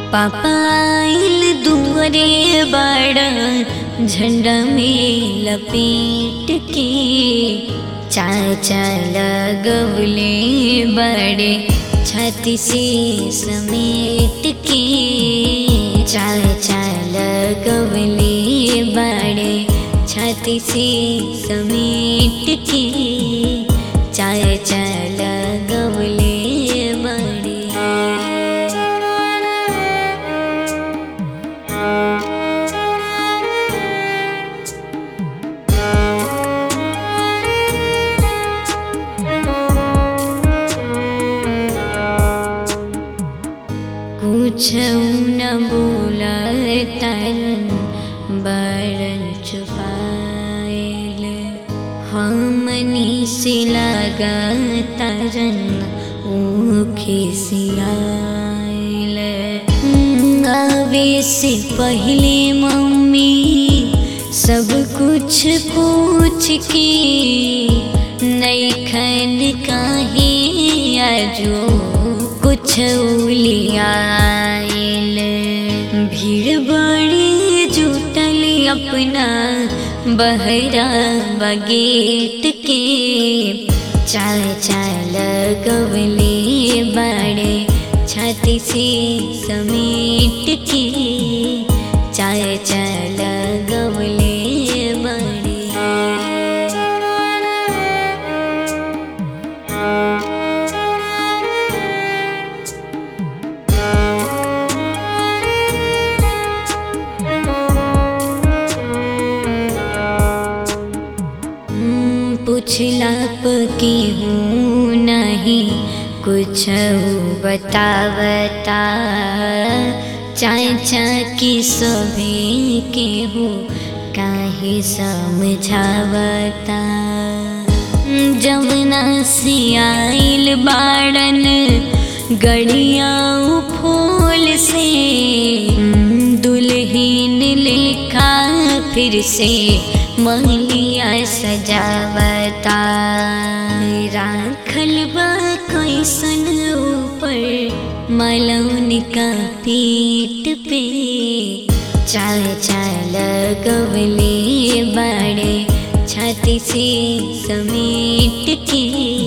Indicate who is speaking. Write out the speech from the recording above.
Speaker 1: पापाइल दुअरे बड़ा झंडा में लपेट के चाचा लगवले बड़े छाती से समेट के चाचा लगवले बड़े छाती से समेट के चाचा लगवले बड़े कुछ न बोलतन बरन चुपाइल हमनी से लगतरन ऊखे सियाइल आवे से पहले मम्मी सब कुछ पूछ के नैखन काहे आजो कुछ उलियाइल भीड़ बड़ी जुटल अपना बहरा बगेट के चाल चाल गवले बड़े छाती से समेट के चाल चाल गवले बड़े हम्म, पुछला पकी हूँ नहीं कुछ बतावता चाचा की सभी के हो काहे समझावता जमुना से आइल बाड़न गड़िया फूल से दुल्हन लिखा फिर से मंगलिया सजावता राखल बा कैसन ऊपर मलौन का पीठ पे चाल चाल गवले बड़े छाती से समेट के